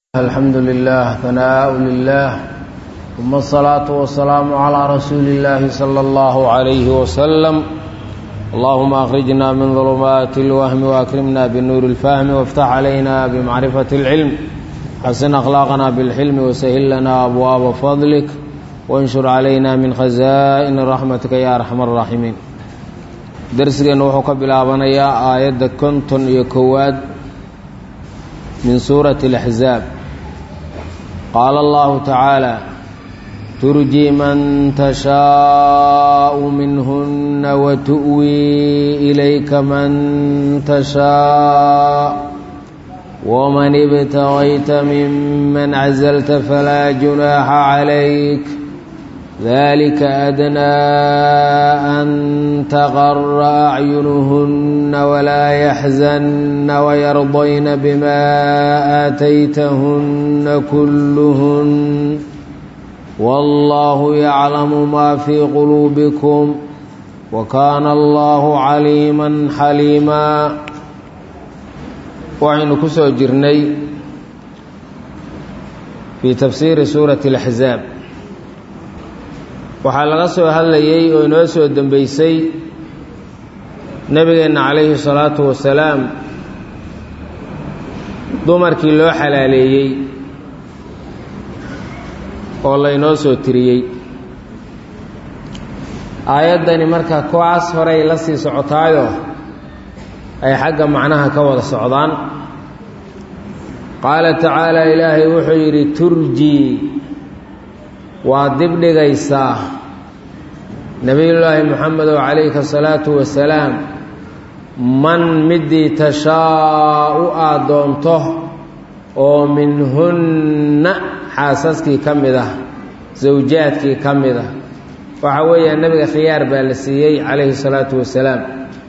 الحمد لله ثناء لله ثم الصلاة والسلام على رسول الله صلى الله عليه وسلم اللهم أخرجنا من ظلمات الوهم وأكرمنا بالنور الفهم وافتح علينا بمعرفة العلم حسن أخلاقنا بالحلم وسهل لنا أبواب فضلك وانشر علينا من خزائن رحمتك يا أرحم الراحمين درسنا وحو بلابنيا آية كنتن يكواد من سورة الأحزاب قال الله تعالى ترجي من تشاء منهن وتؤوي إليك من تشاء ومن ابتغيت ممن عزلت فلا جناح عليك ذلك أدنى أن تغر أعينهن ولا يحزن ويرضين بما آتيتهن كلهن والله يعلم ما في قلوبكم وكان الله عليما حليما وعين كسو جرني في تفسير سورة الأحزاب waxaa laga soo hadlayey oo inoo soo dembeysay nebigeenna calayhi salaatu wasalaam dumarkii loo xalaaleeyey oo laynoo soo tiriyey aayaddani marka kuwaas horey la sii socotaayo ay xagga macnaha ka wada socdaan qaala tacaala ilaahay wuxuu yidhi turjii waad dibdhigaysaa nebiyullaahi moxamedow calayhi asalaatu wasalaam man midii tashaa-u aad doonto oo minhunna xaasaskii ka mid ah sawjaadkii ka mid ah waxa weeyaan nebiga khiyaar baa la siiyey calayhi salaatu wasalaam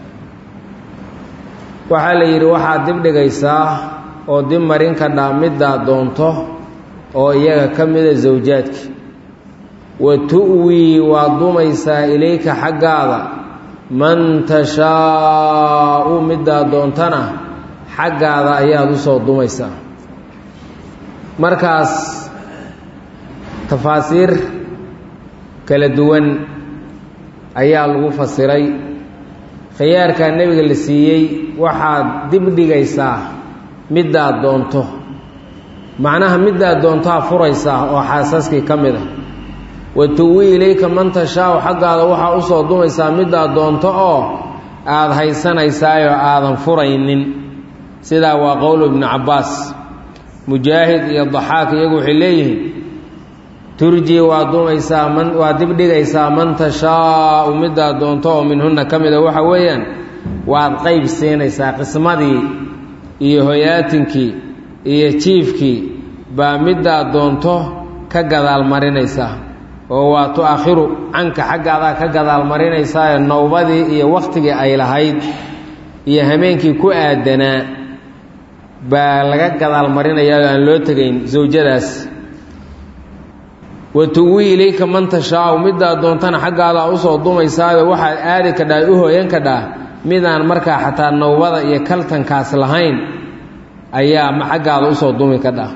waxaa la yidhi waxaad dibdhigaysaa oo dib marin ka dhaa middaad doonto oo iyaga ka mida sawjaadkii wa tu'wii waad dumaysaa ilayka xaggaada man tashaa'u middaad doontana xaggaada ayaad u soo dumaysaa markaas tafaasiir kala duwan ayaa lagu fasiray khiyaarkaa nebiga la siiyey waxaad dibdhigaysaa middaad doonto macnaha middaad doontaa furaysaa oo xaasaskii ka mid a wa tuwi ilayka man tashaau xaggaada waxaa u soo dumaysaa middaad doonto oo aada haysanaysaayoo aadan furaynin sidaa waa qowlu ibnu cabbaas mujaahid iyo daxaak iyagu waxay leeyihiin turjii waa dumaysaa man waa dibdhigaysaa man tashaau middaad doonto oo minhunna ka mida waxa weeyaan waad qayb siinaysaa qismadii iyo hoyaatinkii iyo jiifkii baa middaad doonto ka gadaal marinaysaa oo waa tu-akhiru canka xaggaadaa ka gadaal marinaysaayo nowbadii iyo wakhtigii ay lahayd iyo hameenkii ku aadanaa baa laga gadaal marinayaa aan loo tegayn sawjadaas wa tuwi ilayka man tashaau middaad doontana xaggaadaa usoo dumaysaayo waxaad aadi kadhaa u hooyan kadhaa midaan markaa xataa nowbada iyo kaltankaas lahayn ayaa xaggaada usoo dumi kadhaa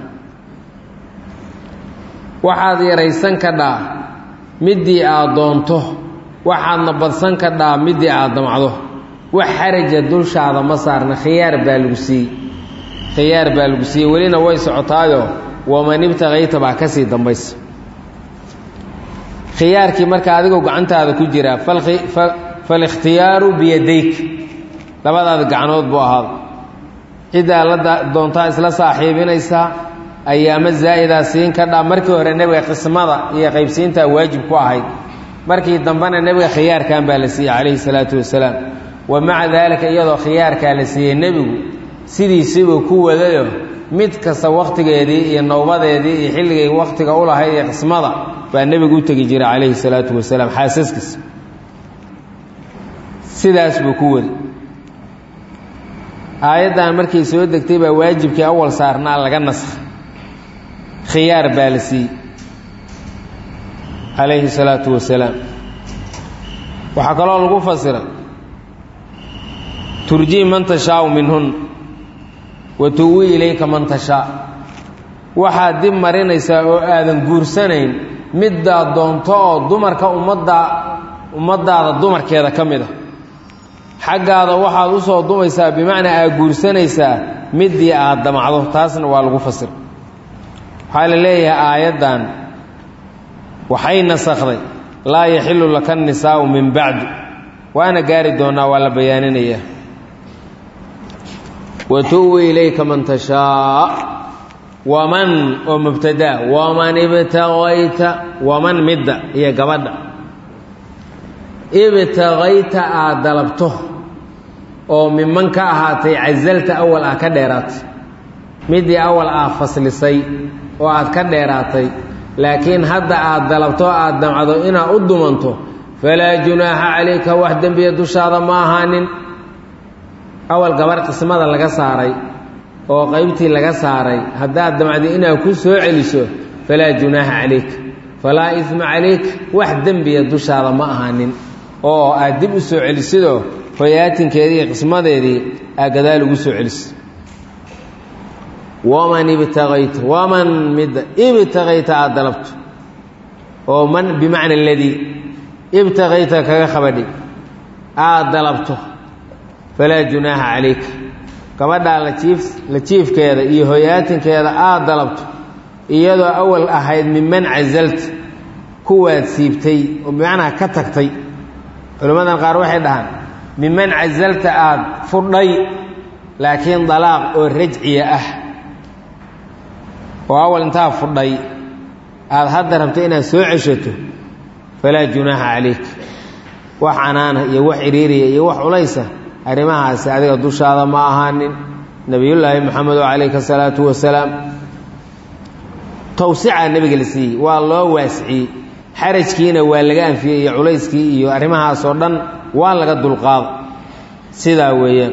waxaad yaraysan kadhaa middii aad doonto waxaadna badsan kadhaa middii aad damcdo wax xaraja dulshaada ma saarna khiyaar baa lagu siiyey khiyaar baa lagu siiyey welina way socotaayo waman ibtaqayta baa ka sii dambaysa khiyaarkii marka adigoo gacantaada ku jiraa falikhtiyaaru biyadayk labadaada gacanood buu ahaada ciddaa la doontaa isla saaxiibinaysaa ayaamo zaa'idaa siin kadhaa markii hore nebiga qismada iyo qaybsiintaa waajib ku ahayd markii dambena nebiga khiyaarkan baa la siiyey calayhi salaatu wasalaam wa maca daalika iyadoo khiyaarkaa la siiyey nebigu sidiisibuu ku wadayo mid kasta wakhtigeedii iyo nowbadeedii iyo xilligay wakhtiga u lahayd iyo qismada baa nebigu u tegi jiray calayhi salaatu wasalaam xaasaskiisa sidaas buu ku wadi aayaddan markay soo degtay baa waajibkii awal saarnaa laga naskha khiyaar baa la siiyey calayhi salaatu wasalaam waxaa kaloo lagu fasiray turjii man tashaau minhun wa tuwi ilayka man tashaa waxaad dib marinaysaa oo aadan guursanayn middaad doonto oo dumarka ummadda ummaddaada dumarkeeda ka mid a xaggaada waxaad u soo dumaysaa bimacnaa aad guursanaysaa middii aad damacdo taasna waa lagu fasir waxaa la leeyahay aayaddan waxay nasakhday laa yaxilu laka nisaa'u min bacdu waana gaari doonnaa waa la bayaaninayaa wa tu'wi ilayka man tashaa waman oo mubtadaa waman ibtagayta waman midda iyo gabadha ibtagayta aad dalabto oo miman ka ahaatay casalta awal ah ka dheeraatay middii awal ah faslisay oo aad ka dheeraatay laakiin hadda aad dalabto aad damcdo inaad u dumanto falaa junaaxa calayka wax dembiya dushaada ma ahaanin awal gabar qismada laga saaray oo qaybtii laga saaray haddaad damcdo inaad ku soo celiso falaa junaaxa calayk falaa isma calayk wax dembiya dushaada ma ahaanin oo aad dib u soo celisidoo hoyaatinkeedii iyo qismadeedii aad gadaal ugu soo celiso waman ibtagayta waman midda ibtagayta aada dalabto oo man bimacna aladii ibtagayta kaga qabadhi aada dalabto falaa junaaxa calayka gabadhaa lajiif la jiifkeeda iyo hoyaatinkeeda aada dalabto iyadoo awal ahayd miman casalta kuwaad siibtay oo bimacnaa ka tagtay culimmadan qaar waxay dhahaan miman casalta aada fudhay laakiin dalaaq oo rajciya ah oo awal intaa fudhay aada hadda rabto inaad soo ceshato falaa junaaxa calayk wax canaana iyo wax iriiriya iyo wax culaysa arrimahaasi adiga dushaada ma ahaanin nebiyullaahi moxamedo calayhi asalaatu wasalaam tawsicaa nebiga la siiyey waa loo waasiciyey xarajkiina waa laga anfiyey iyo culayskii iyo arrimahaasoo dhan waa laga dulqaado sidaa weeyaan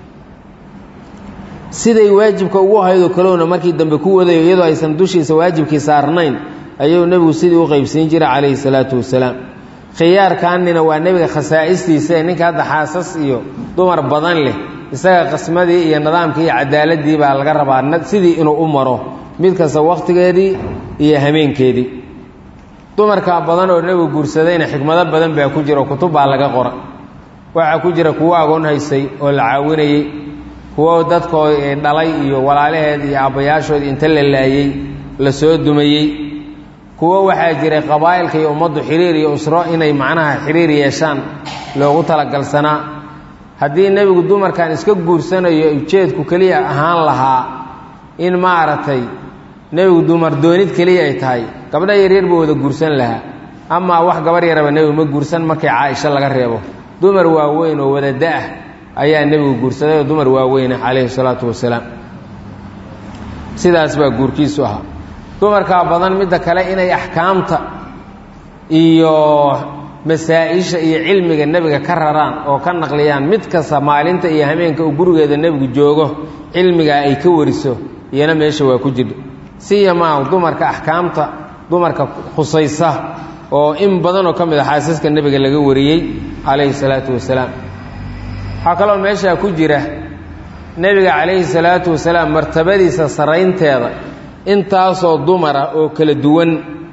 siday waajibka ugu haydoo kalowna markii dambe ku wadayo iyadoo aysan dushiisa waajibkii saarnayn ayuu nebigu sidii u qaybsiin jiray calayhi salaatu wasalaam khiyaarkaanina waa nebiga khasaa'istiisae ninka hadda xaasas iyo dumar badan leh isaga qismadii iyo nidaamkii iyo cadaaladii baa laga rabaa sidii inuu u maro mid kasta wakhtigeedii iyo hameenkeedii dumarka badan oo nebigu guursadayna xikmado badan baa ku jira oo kutub baa laga qora waxaa ku jira kuwo agoon haysay oo la caawinayey kuwo dadkoo dhalay iyo walaalaheed iyo aabbayaashood inta la laayey la soo dumayey kuwo waxaa jiray qabaa'ilka iyo ummaddu xiriir iyo usro inay macnaha xiriir yeeshaan loogu talagalsanaa haddii nebigu dumarkan iska guursanayo ujeedku keliya ahaan lahaa in maaragtay nebigu dumar doonid keliya ay tahay gabdha yaryar buu wada guursan lahaa amaa wax gabar yaraba nebigu ma guursan markii caaisho laga reebo dumar waaweyn oo wada da-ah ayaa nebigu guursaday oo dumar waaweyna calayhi salaatu wasalaam sidaas baa guurkiisu ahaa dumarkaa badan midda kale inay axkaamta iyo masaa-isha iyo cilmiga nebiga ka raraan oo ka naqliyaan mid kasta maalinta iyo hameenka uu gurigeeda nebigu joogo cilmigaa ay ka wariso iyana meesha waa ku jirha siyamaa dumarka axkaamta dumarka khusaysa oo in badanoo ka mid a xaasiska nebiga laga wariyey calayhi salaatu wasalaam waxaa kaloo meeshaa ku jira nebiga calayhi salaatu wasalaam martabadiisa saraynteeda intaasoo dumara oo kala duwan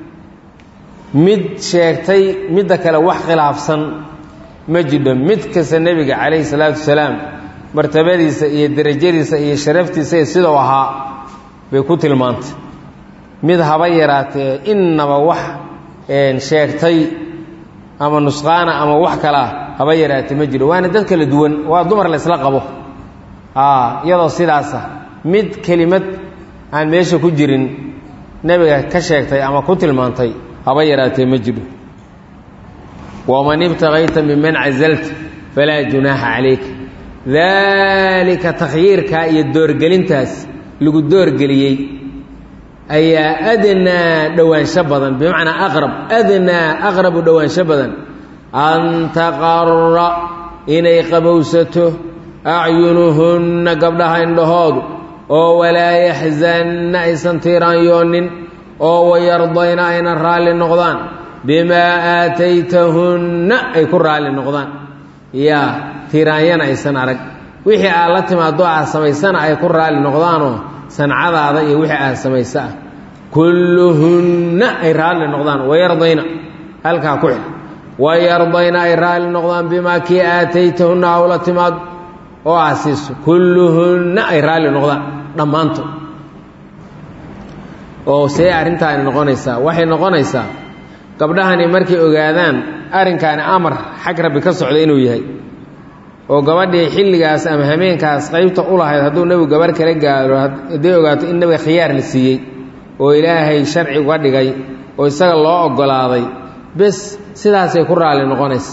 mid sheegtay midda kale wax khilaafsan ma jidho mid kasta nebiga calayhi salaatu wasalaam martabadiisa iyo derajadiisa iyo sharaftiisa sidau ahaa bay ku tilmaantay mid haba yaraatee innaba wax sheegtay ama nusqaana ama wax kalaa haba yaraatee ma jiro waana dad kala duwan waa dumar la ysla qabo iyadoo sidaasa mid kelimad aan meesha ku jirin nebiga ka sheegtay ama ku tilmaantay haba yaraatee ma jiro waman ibtagayta miman casalta falaa junaaxa calayka daalika takhyiirkaa iyo doorgelintaas lagu doorgeliyey ayaa adnaa dhowaansho badan bimacnaa aqrab adnaa aqrabu dhowaansho badan an taqara inay qabowsato acyunuhunna gabdhaha indhahoodu oo walaa yaxzanna aysan tiiraanyoonin oo wayardayna ayna raalli noqdaan bimaa aataytahunna ay ku raalli noqdaan yaa tiiraanyana aysan arag wixii aad la timaado aad samaysana ay ku raalli noqdaanoo sancadaada iyo wixii aad samaysa ah kulluhunna ay raalli noqdaan wayardayna halkaa ku xil wayardayna ay raalli noqdaan bimaa kii aataytahunna hawla timaad oo aasiiso kulluhunna ay raalli noqdaan dhammaantood oo see arrintaani noqonaysaa waxay noqonaysaa gabdhahani markay ogaadaan arrinkaani amar xag rabbi ka socda inuu yahay oo gabadhii xilligaas ama hameenkaas qaybta u lahayd hadduu nebigu gabarh kala gaaro hadday ogaato in nebiga khiyaar la siiyey oo ilaahay sharci uga dhigay oo isaga loo oggolaaday bes sidaasay ku raalli noqonaysa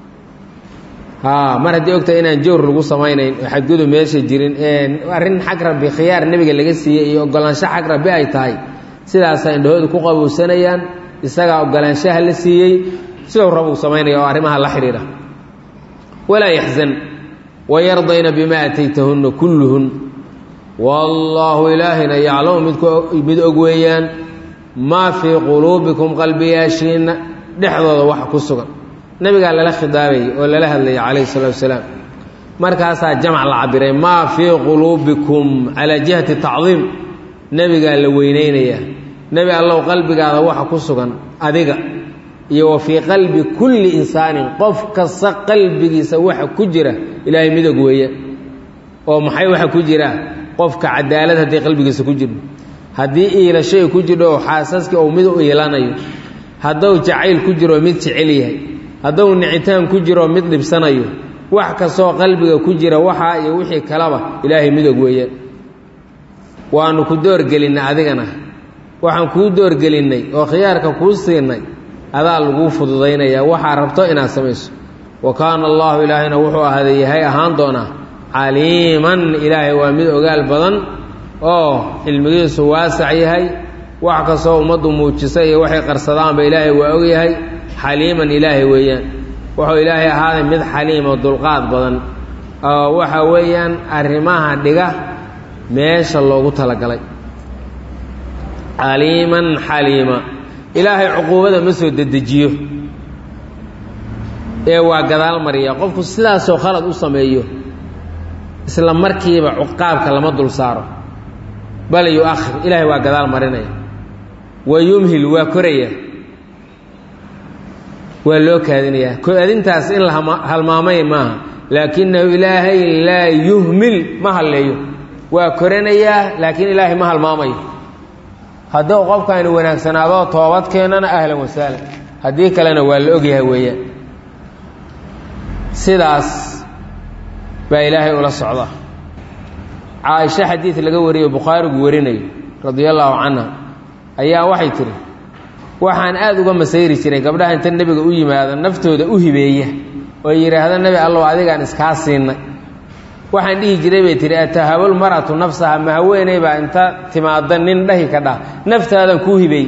haa mar haddii ogtahay inaan jawr lagu samaynayn oo xadgudub meesha jirin ee arrin xag rabbi khiyaar nebiga laga siiyey iyo oggolaansho xag rabbi ay tahay sidaasaa indhahoodu ku qabowsanayaan isagaa oggolaanshaha la siiyey sidau rabuu samaynaya oo arrimaha la xidhiidha walaa yaxzan wayardayna bimaa ataytahunna kulluhun wallaahu ilaahina yaclamu midmid og weeyaan maa fii quluubikum qalbiyaashiinna dhexdooda waxa ku sugan nebigaa lala khidaabayay oo lala hadlayay calayhi salaatu wasalaam markaasaa jamc la cabiray maa fii quluubikum calaa jihati tacdiim nebigaa la weynaynayaa nebi allow qalbigaada waxa ku sugan adiga iyo wa fii qalbi kulli insaanin qof kasta qalbigiisa waxa ku jira ilaahay midog weeye oo maxay waxa ku jira qofka cadaalad hadday qalbigiisa ku jirto haddii iilasho ay ku jirho oo xaasaskii uu mid u iilanayo hadduu jacayl ku jiroo mid jecel yahay hadduu nicitaan ku jiroo mid dhibsanayo wax kastoo qalbiga ku jira waxaa iyo wixii kaleba ilaahay midog weeye waanu ku doorgelinnay adigana waxaan kuu doorgelinnay oo khiyaarka kuu siinay adaa laguu fududaynayaa waxaa rabto inaad samayso wa kaana allaahu ilaahayna wuxuu ahaaday yahay ahaan doonaa caliiman ilaahay waa mid ogaal badan oo cilmigiisu waasac yahay wax kastoo ummaddu muujisa iyo waxay qarsadaanba ilaahay waa og yahay xaliiman ilaahay weeyaan wuxuu ilaahay ahaaday mid xaliimo dulqaad badan oo waxa weeyaan arrimaha dhiga meesha loogu talagalay caliiman xaliima ilaahay cuquubada ma soo dedejiyo ee waa gadaal mariya qofku sidaasoo khalad u sameeyo isla markiiba cuqaabka lama dul saaro bal yu-akhir ilaahay waa gadaal marinaya wa yumhil waa koraya waa loo kaadinayaa kaadintaas in la halmaamay maaha laakinahu ilaahay laa yuhmil ma halleeyo waa koranayaa laakiin ilaahay ma halmaamayo hadduu qofkaani wanaagsanaadoo toobad keenana ahlan wasahlan haddii kalena waa la ogyahay weeyaan sidaas baa ilaahay ula socda caaisho xadiid laga wariyo bukhaarigu warinayo radia allaahu canha ayaa waxay tihi waxaan aada uga masayri jiray gabdhaha inta nebiga u yimaada naftooda u hibeeya oo yidhaahda nebi allow adigaan iskaa siinay waxaan dhihi jiray bay tihi atahabul maratu nafsaha ma haweeney baa inta timaada nin dhahi ka dhah naftaadan kuu hibeey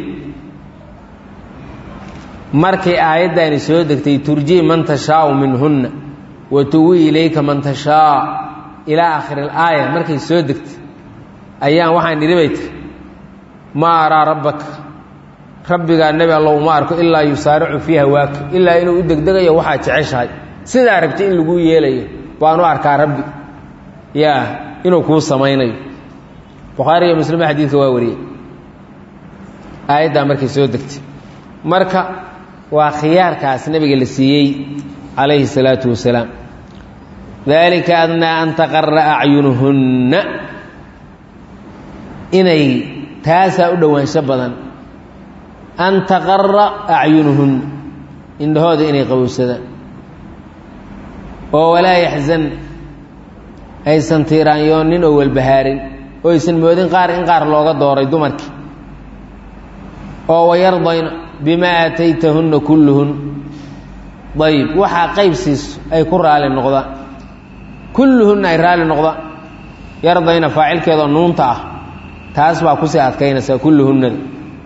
markay aayaddaani soo degtay turjii man tashaau minhunna wa tuwi ilayka man tashaa ilaa aakhiri alaaya markay soo degtay ayaan waxaan idhi bay tiri maa araa rabbaka rabbigaa nebi allow ma arko ilaa yusaaricu fii hawaaka ilaa inuu u degdegayo waxaad jeceshahay sidaa rabtay in laguu yeelayo baanu arkaa rabbi yaa inuu kuu samaynayo bukhaari iyo muslima xadiidka waa wariyey aayaddaa markay soo degtay marka waa khiyaarkaas nebiga la siiyey calayhi الsalaatu wasalaam dalika adnaa an taqara acyunuhunna inay taasaa u dhowaansho badan an taqara acyunuhunna indhahooda inay qabowsadaan oo walaa yaxzan aysan tiiraanyoonin oo walbahaarin oo aysan moodin qaar in qaar looga dooray dumarkii oo wayardayna bimaa aataytahunna kulluhun ayib waxaa qayb siiso ay ku raali noqdaan kulluhunna ay raali noqdaan yardayna faacilkeedoo nuunta ah taas baa kusii adkaynaysaa kulluhunnada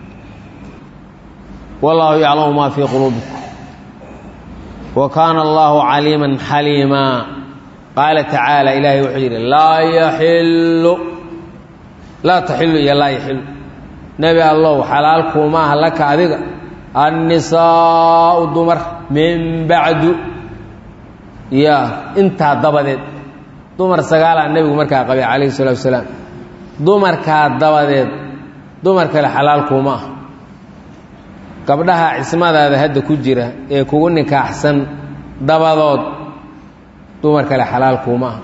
wallaahu yaclamu maa fii quluubikum wa kaana allaahu caliiman xaliimaa qaala tacaala ilaahay wuxuu yidhi laa yaxillu laa taxillu iyo laa yaxilu nebi allow xalaal kuumaaha laka adiga annisaau dumar min bacdu ya intaa dabadeed dumar sagaalaa nebigu markaa qabay calayhi salatu wasalaam dumarkaa dabadeed dumar kale xalaal kuuma ah gabdhaha cismadaada hadda ku jira ee kugu nikaaxsan dabadood dumar kale xalaal kuuma ah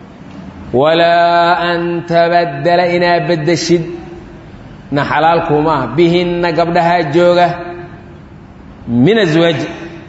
walaa an tabaddala inaad beddeshid na xalaal kuuma ah bihinna gabdhahaa jooga min aswaaji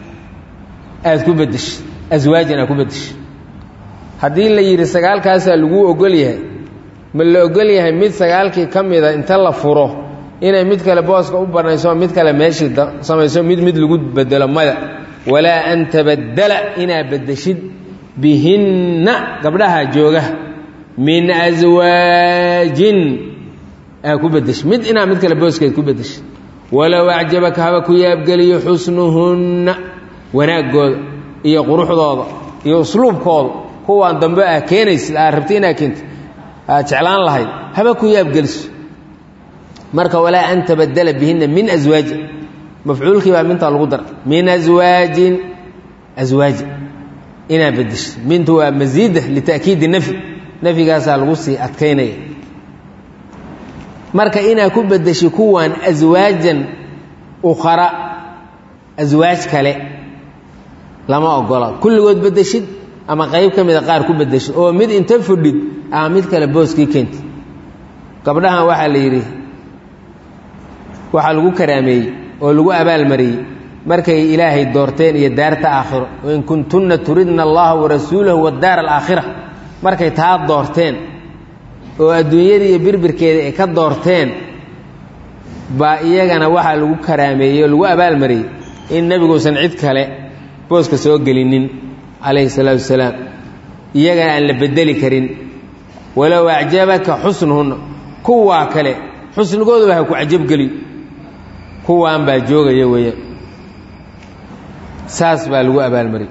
aada ku beddeshid aswaajin aad ku beddeshid haddii la yidhi sagaalkaasaa laguu ogol yahay ma la ogol yahay mid sagaalkii ka mida inta la furo inay mid kale booska u banayso mid kale meeshii samayso mid mid lagu bedelo maya walaa an tabaddala inaad beddeshid bihinna gabdhaha jooga min aswaajin aa ku beddeshid mid inaad mid kale booskeed ku beddeshid walow acjabaka haba ku yaabgeliyo xusnuhunna wanaaggooda iyo quruxdooda iyo usluubkooda kuwaan dambe ah keenaysid aad rabti inaad keento aad jeclaan lahayd haba ku yaabgeliso marka walaa an tabaddala bihinna min aswaajin mafcuulkii baa mintaa lagu dara min aswaajin aswaaji inaad beddeshid mintu waa masiida lita'kiidi nafyi nafyigaasaa lagu sii adkaynaya marka inaad ku beddeshid kuwan aswaajan ukhara aswaaj kale lama ogola kulligood beddeshid ama qayb ka mida qaar ku beddeshid oo mid inta fudhid ama mid kale booskii keentid gabdhahan waxaa la yidhi waxaa lagu karaameeyey oo lagu abaalmariyey markay ilaahay doorteen iyo daarta aakhiro wain kuntunna turidna allaha warasuulahu wadaara alaakhira markay taa doorteen oo adduunyadii iyo birbirkeeda ay ka doorteen baa iyagana waxaa lagu karaameeyey oo lagu abaalmariyey in nebiguusan cid kale booska soo gelinin calayhi salaatu wasalaam iyagana aan la bedeli karin walow acjabaka xusnuhunna kuwaa kale xusnigooduba ha ku cajabgeliyo kuwaan baa joogaya weeyaan saas baa lagu abaalmariyey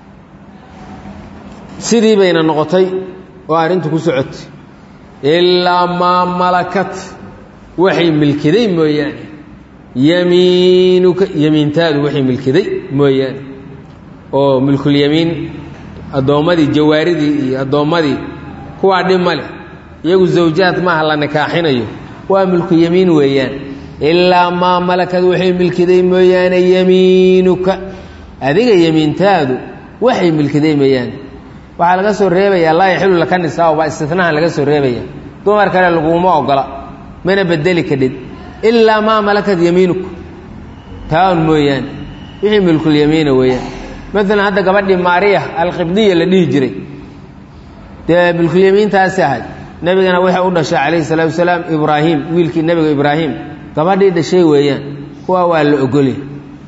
sidii bayna noqotay oo arrintu ku socotay ilaa maa malakat waxay milkiday mooyaane yamiinuka yamiintaadu waxay milkiday mooyaane oo milkulyamiin addoommadii jawaaridii iyo addoommadii kuwaa dhib ma leh iyagu zawjaad maaha la nikaaxinayo waa milku yamiin weeyaan ilaa maa malakad waxay milkiday mooyaane yamiinuka adiga yamiintaadu waxay milkiday mooyaane waxaa laga soo reebayaa laa yaxilu laka nisaa baa istinahan laga soo reebaya dumar kale laguma ogola mana bedeli kadhid ilaa maa malakad yamiinuka taan mooyaane wixii milkulyamiina weeyaan maalan hadda gabadhii maariya alqibdiya la dhihi jiray dee milkulyamiintaasi ahayd nebigana waxay u dhashay calayhi salaatu wasalaam ibraahim wiilkii nebiga ibraahim gabadhii dhashay weeyaan kuwa waa la ogolya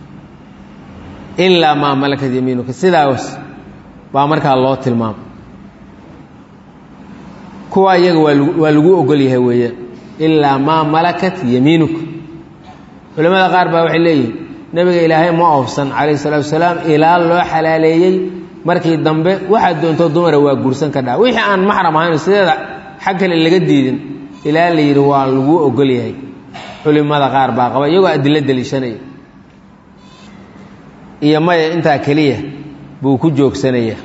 ilaa maa malakat yamiinuka sidaas baa markaa loo tilmaamay kuwa iyaga waa lagu ogol yahay weeyaan ilaa maa malakat yamiinuka culimmada qaar baa waxay leeyihin nebiga ilaahay ma oofsan calayhi salaatu wasalaam ilaa loo xalaaleeyey markii dambe waxaad doonto dumara waa guursan ka dhaha wixii aan maxram ahayn sideeda xag kale laga diidin ilaa la yidhi waa lagu ogol yahay culimada qaar baa qaba iyagoo adilo deliishanaya iyo maya intaa keliya buu ku joogsanaya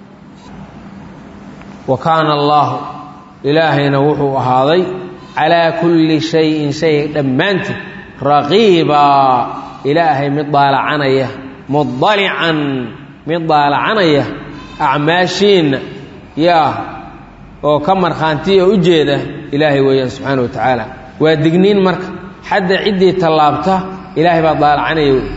wa kaana allaahu ilaahayna wuxuu ahaaday calaa kulli shayin shay dhammaantii raqiibaa ilaahay mid daalacanaya mudalican mid daalacanaya acmaashiinna yaa oo ka markhaantiya u jeeda ilaahay weeyaan subxaana wa tacaala waa digniin marka xadda ciddii tallaabta ilaahay baa daalacanaya wey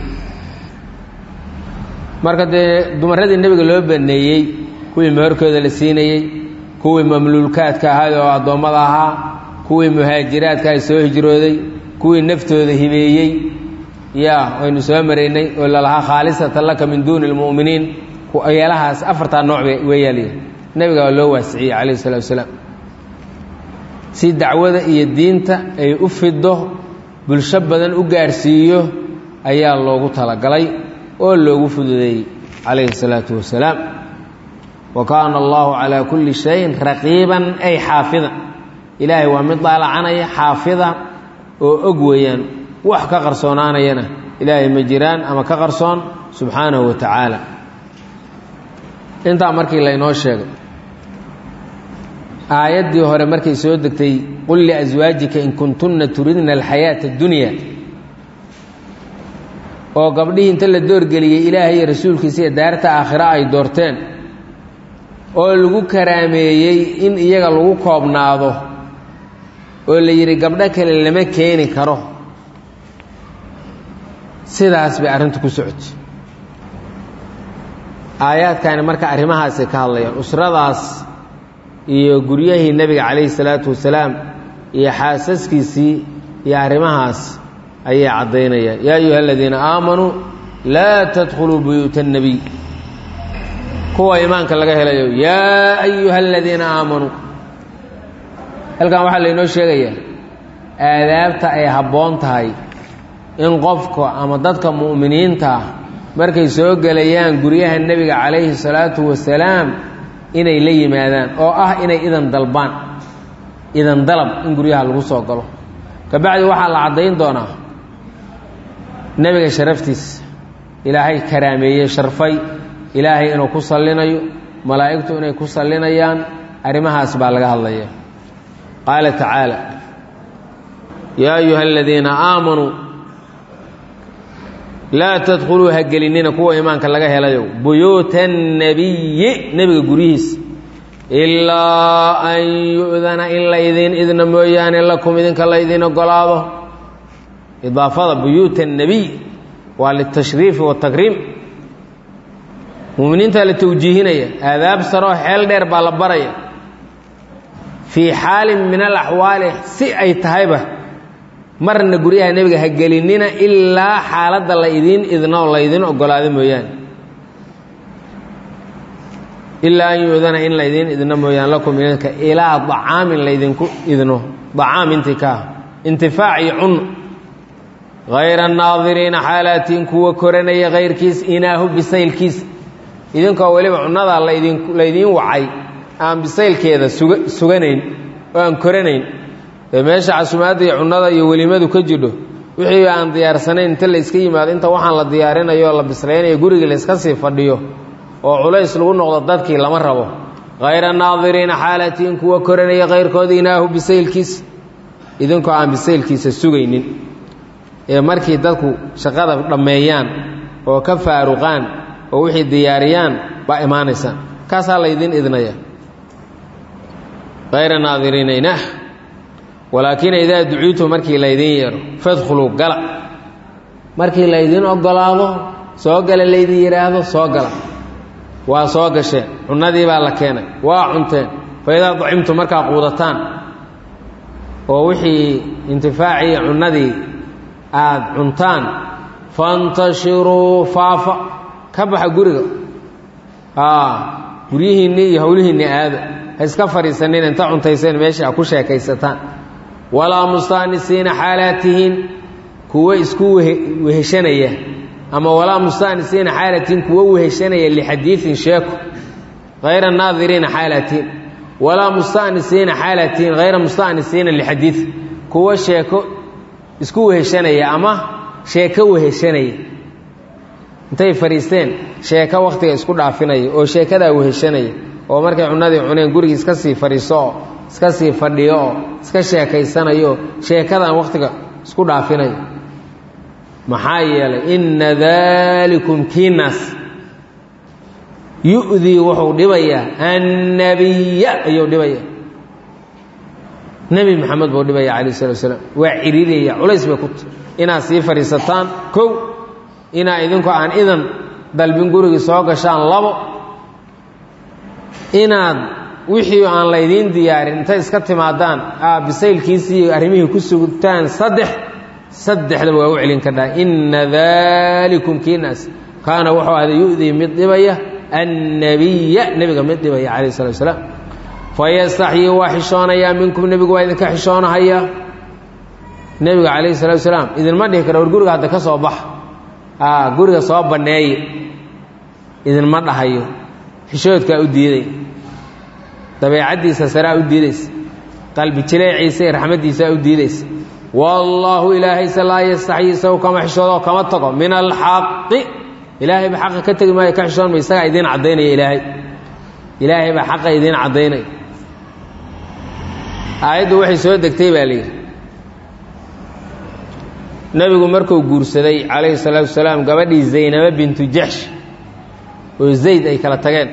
marka dee dumaradii nebiga loo baneeyey kuwii meherkooda la siinayey kuwii mamluulkaadka ahaay oo addoommada ahaa kuwii muhaajiraadka ay soo hijrooday kuwii naftooda hibeeyey yaa waynu soo maraynay oo lalahaa khaalisatan laka min duuni lmu'miniin yeelahaas afartaa nooc weeyaaliya nebiga waa loo waasiciyey calayhi salatu wasalaam si dacwada iyo diinta ay u fido bulsho badan u gaarhsiiyo ayaa loogu talagalay oo loogu fududeeyey calayhi الsalaatu wasalaam wa kaana allahu calaa kulli shayin raqiiban ay xaafidan ilaahay waa mid daalacanaya xaafida oo og weeyaan wax ka qarsoonaanayana ilaahay ma jiraan ama ka qarsoon subxaanahu wa tacaala intaa markii laynoo sheegay aayaddii hore markay soo degtay qul liaswaajika in kuntunna turidna alxayaata addunya oo gabdhihii inta la doorgeliyey ilaahay iyo rasuulkiisa iyo daarta aakhira ay doorteen oo lagu karaameeyey in iyaga lagu koobnaado oo la yidhi gabdho kale lama keeni karo sidaas bay arrintu ku socotay aayaadkani marka arrimahaasay ka hadlayaan usradaas iyo guryahii nebiga calayhi salaatu wasalaam iyo xaasaskiisii iyo arrimahaas ayay caddaynayaan yaa ayuha aladiina aamanuu laa tadkhuluu buyuuta annebiy kuwa imaanka laga helayo yaa ayuha aladiina aamanuu halkan waxaa laynoo sheegayaa aadaabta ay habboon tahay in qofka ama dadka mu'miniinta ah markay soo gelayaan guryaha nebiga calayhi salaatu wasalaam inay la yimaadaan oo ah inay idan dalbaan idan dalab in guryaha lagu soo galo kabacdi waxaa la caddayn doonaa nebiga sharaftiisa ilaahay karaameeyey sharfay ilaahay inuu ku sallinayo malaa'igtu inay ku sallinayaan arrimahaas baa laga hadlaya qaala tacaala yaa ayuha aladiina aamanuu laa tadkhuluu ha gelinina kuwa imaanka laga helayo buyuuta annebiyi nebiga guryihiisa ilaa an yu'dana in la idiin idna mooyaane lakum idinka la idiin ogolaado idaafada buyuuta annebiy waa litashriifi watakriim muminiintaa la tawjiihinaya aadaab saroo xeel dheer baa la baraya fii xaalin min alaxwaali si ay tahayba marna guryaha nebiga ha gelinina ilaa xaaladda la idiin idno oo la idiin ogolaado mooyaane ilaa an yuudana in la idiin idno mooyaane lakum idinka ilaa dacaamin laydinku idno dacaam intii ka ah intifaac iyo cunno hayra naadiriina xaalaatiin kuwa koranaya kayrkiis inaahu bisaylkiis idinkoo weliba cunnadaa laydin laydiin wacay aan bisaylkeeda suga suganayn oo aan koranayn ee meesha casumaadda iyo cunnada iyo welimadu ka jidho wixii aan diyaarsanayn inta la iska yimaado inta waxaan la diyaarinayo oo la bislaynayo gurigii la iska sii fadhiyo oo culays lagu noqdo dadkii lama rabo hayra naadiriina xaalatiin kuwa koranaya kayrkooda inaahu bisaylkiis idinkoo aan bisaylkiisa sugaynin ee markii dadku shaqada dhammeeyaan oo ka faaruqaan oo wixii diyaariyaan baa imaanaysaan kaasaa laydiin idnaya hayra naadiriina inaah walaakina idaa duciitu markii laydiin yeedho fadkhuluu gala markii laydiin ogolaado soo gala laydin yidhaahdo soo gala waa soo gasheen cunnadii baa la keenay waa cunteen fa idaa dacimtu markaa quudataan oo wixii intifaacii cunnadii aad cuntaan fantashiruu faafa ka baxa guriga guryihiinni iyo howlihiinni aado ha iska fadhiisanin inta cuntayseen meesha ku sheekaysataan walaa mustaanisiina xaalaatihiin kuwo isku weheshanaya ama walaa mustaanisiina xaalaatihiin kuwo weheshanaya lixadiiin sheeko hayra naadiriina xaalaatihiin walaa mustaanisiina xaalaatihiin hayra mustaanisiina lixadiid kuwo sheeko isku weheshanaya ama sheeko weheshanaya intay fadhiisteen sheeko wakhtiga isku dhaafinaya oo sheekadaa weheshanaya oo markay cunnadii cuneen gurigii iska sii fadhiiso oo iska sii fadhiyo oo iska sheekaysanayo oo sheekadan wakhtiga isku dhaafinaya maxaa yeelay inna daalikum kiinaas yu'dii wuxuu dhibayaa annabiya ayuu dhibaya nebi maxamed buu dhibaya calayh salatu wasalaam waa ciriraya culays bay ku tahy inaad sii fadhiisataan kow inaa idinku aan idan dalbin gurigii soo gashaan labo inaad wixii aan laydiin diyaarin intay iska timaadaan aa bisaylkiisii iyo arrimihii ku sugtaan saddex saddexdaba waa u celin kardhaa inna daalikum kiinaas kaana wuxuu ahda yu'dii mid dhibaya annabiya nebiga mid dhibaya calayh salatu wasalaam fayastaxyii waa xishoonayaa minkum nebigu waa idinka xishoonahayaa nebiga calayhi salatu wasalaam idinma dhihi kara war guriga hadda ka soo baxa a guriga soo banneeye idinma dhahayo xishoodkaa u diiday dabeecaddiisa saraa u diidaysa qalbi jileeciisa iyo raxmaddiisaa u diidaysa wallaahu ilaahayse laa yastaxyi isagu kama xishoodoo kama tago min alxaqi ilaahay ba xaqa ka tegi maayo ka xishoon ma isagaa idiin caddaynaya ilaahay ilaahay baa xaqa idiin caddaynaya aayaddu waxay soo degtay baa layidhi nebigu markuu guursaday calayhi salaatu wasalaam gabadhii zaynaba bintu jaxsh oo zayd ay kala tageen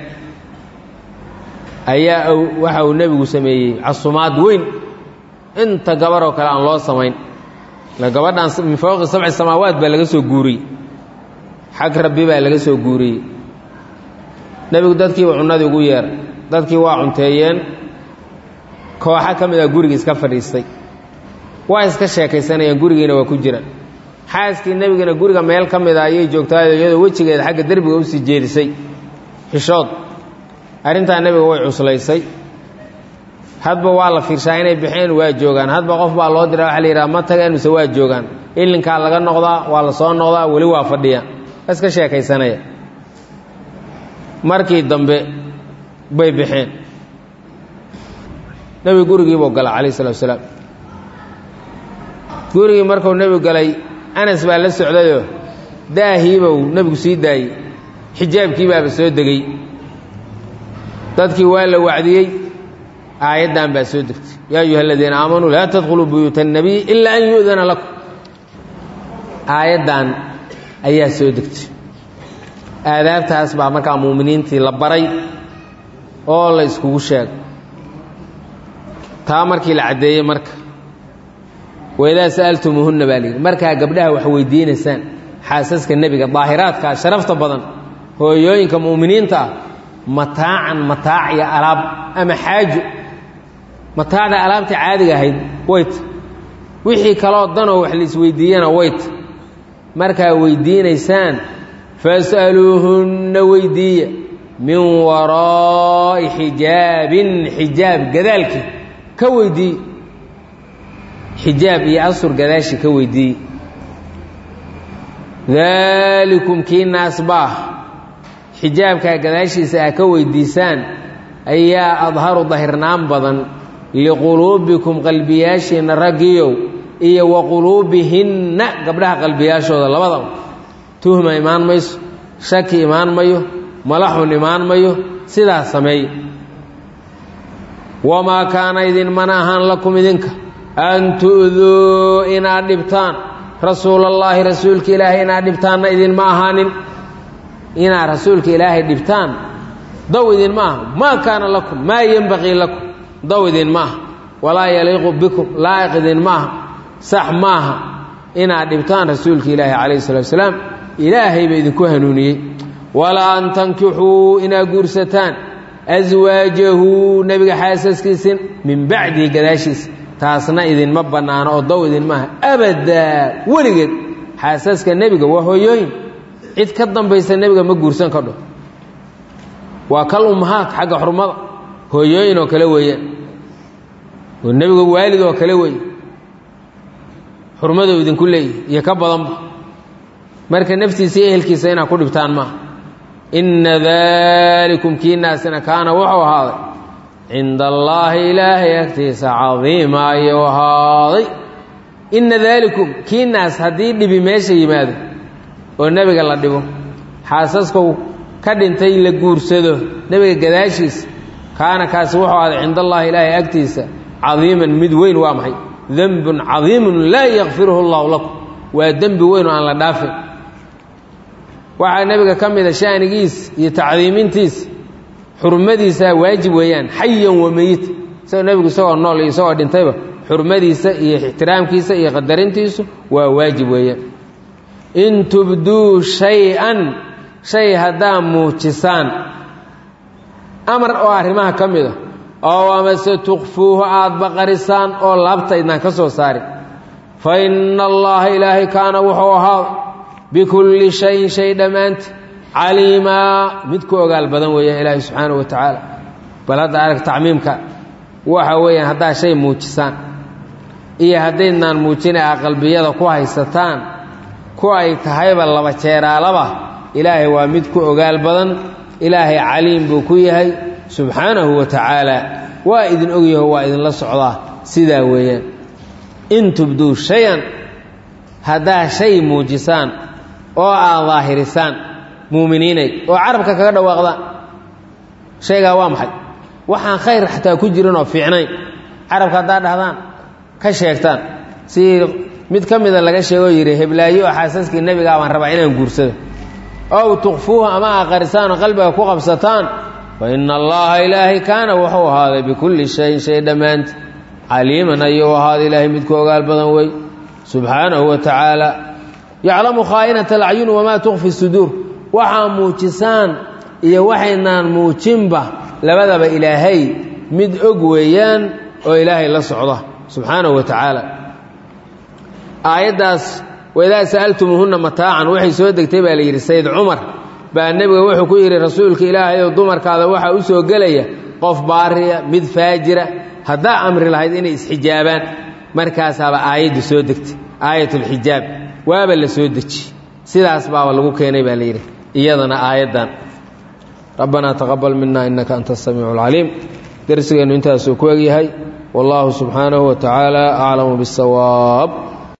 ayaa waxa uu nebigu sameeyey casumaad weyn inta gabaroo kale aan loo samayn ila gabadhan min fawqi sabci samaawaat baa laga soo guuriyey xag rabbi baa laga soo guuriyey nebigu dadkiiba cunnadii ugu yeeray dadkii waa cunteeyeen kooxo ka mid a gurigii iska fadhiistay waa iska sheekaysanayaan gurigiina waa ku jiraan xaaskii nebigana guriga meel ka mid a ayay joogtaayo iyadoo wejigeeda xagga derbiga usii jeedisay xishood arrintaa nebiga way cuslaysay hadba waa la fiirshaa inay baxeen waa joogaan hadba qof baa loo diraa waxa la yidhaha ma tageen mise waa joogaan ilinkaa laga noqdaa waa la soo noqdaa weli waa fadhiya iska sheekaysanaya markii dambe bay baxeen nebigu gurigiibuu gala calayh salatu wasalaam gurigii markuu nebigu galay anas baa la socdayoo daahiibuu nebigu sii daayey xijaabkii baaba soo degey dadkii waa la wacdiyey aayaddan baa soo degtay yaa ayuha aladiina aamanuu laa tadkhuluu buyuuta annabiy ilaa an yu'dana lakum aayaddan ayaa soo degtay aadaabtaas baa markaa muuminiintii la baray oo la iskugu sheegay taa markii la caddeeyey marka waidaa sa'altumuuhunna baa layidhi markaa gabdhaha wax weydiinaysaan xaasaska nebiga daahiraadkaa sharafta badan hooyooyinka mu'miniinta ah mataacan mataac iyo alaab ama xaajo mataacda alaabta caadiga ahayd wayta wixii kaloo danoo wax laisweydiiyana wayta markaa weydiinaysaan fas'aluuhunna weydiiya min waraa'i xijaabin xijaab gadaalkii ka weydiiye xijaab iyo asur gadaashi ka weydiiye daalikum kii naasbaah xijaabkaa gadaashiisa ah ka weydiisaan ayaa adharu dahirnaan badan liquluubikum qalbiyaashiinna raggiyow iyo wa quluubihinna gabdhaha qalbiyaashooda labadaba tuhma imaan mayso shaki imaan mayo malaxun imaan mayo sidaas sameey wamaa kaana idin mana ahaan lakum idinka an tu'duu inaad dhibtaan rasuulallaahi rasuulka ilaahay inaad dhibtaanna idinma ahaanin inaad rasuulka ilaahay dhibtaan daw idinma aha maa kaana lakum maa yenbaqii lakum daw idinma aha walaa yaliiqu bikum laa'iq idinma aha sax maaha inaad dhibtaan rasuulka ilaahi calayhi salatu wasalaam ilaahay ba idinku hanuuniyey walaa an tankixuu inaad guursataan aswaajahu nebiga xaasaskiisin min bacdihi gadaashiisa taasna idinma bannaano oo daw idinmaaha abadaa weligeed xaasaska nebiga waa hooyooyin cid ka dambaysa nebiga ma guursan kadho waa kal ummahaad xagga xurmada hooyooyin oo kale weeyaan oo nebiga waalid oo kale weeye xurmadou idinku leeyahy iyo ka badanba marka naftiisa iyo ehelkiisa inaad ku dhibtaan maaha inna daalikum kiinaasina kaana wuxuu ahaaday cinda allaahi ilaahay agtiisa cadiima ayuu ahaaday inna daalikum kiinaas haddii dhibi meesha yimaado oo nebiga la dhibo xaasaskau ka dhintay la guursado nebiga gadaashiisa kaana kaasi wuxuu ahaaday cinda allaahi ilaahay agtiisa cadiiman mid weyn waa maxay dembun cadiimun laa yakfiruhu allahu lakum waa dembi weyn oo aan la dhaafin waxaa nebiga ka mida shanigiis iyo tacdiimintiis xurmadiisaa waajib weeyaan xayan wa meyit isagoo nebigu isagoo nool iyo isagoo dhintayba xurmadiisa iyo ixtiraamkiisa iyo qadarintiisu waa waajib weeyaan in tubduu shay-an shay haddaa muujisaan amar oo arrimaha ka mid a oo amase tukfuuhu aada baqarisaan oo laabta idnaan ka soo saarin fa inna allaha ilaahay kaana wuxuu ahaa bikulli shayin shay dhammaanti caliimaa mid ku ogaal badan weeyaan ilaahay subxaanahu wa tacaala bal hadda arag tacmiimka waxa weeyaan haddaa shay muujisaan iyo haddaydnaan muujina a qalbiyada ku haysataan ku ay tahayba laba jeeraalaba ilaahay waa mid ku ogaal badan ilaahay caliim buu ku yahay subxaanahu wa tacaala waa idin ogyaho waa idinla socdaa sidaa weeyaan in tubduu shay-an haddaa shay muujisaan oo aad daahirisaan muuminiinay oo carabka kaga dhawaaqdaan shaygaa waa maxay waxaan khayr xataa ku jiran oo fiicnayn carabka haddaa dhahdaan ka sheegtaan si mid ka mida laga sheegoo yidhi heblaayo oo xaasaskii nebigaa baan rabaa inaan guursado ow tukfuuhu ama aqarisaan oo qalbiga ku qabsataan fa ina allaha ilaahay kaana wuxuu ahaaday bikulli shayin shay dhammaanti caliiman ayuu ahaaday ilaahay midku ogaal badan wey subxaanahu wa tacaala yaclamu khaa'inata alacyuni wamaa tukfi suduur waxaa muujisaan iyo waxaynaan muujinba labadaba ilaahay mid og weeyaan oo ilaahay la socda subxaanahu wa tacaala aayaddaas waidaa sa'altumuuhunna mataacan waxay soo degtay baa la yidhi sayd cumar baa nebiga wuxuu ku yidhi rasuulka ilaahay oo dumarkaada waxaa u soo gelaya qof baariya mid faajira haddaa amri lahayd inay isxijaabaan markaasaaba aayaddu soo degtay aayatulxijaab waaba la soo deji sidaas baaba lagu keenay baa la yidhi iyadana aayaddan rabbanaa taqabal mina innaka anta asamiicu alcaliim darsigeennu intaasuu ku egyahay wallaahu subxaanahu wa tacaala aclamu biاsawaab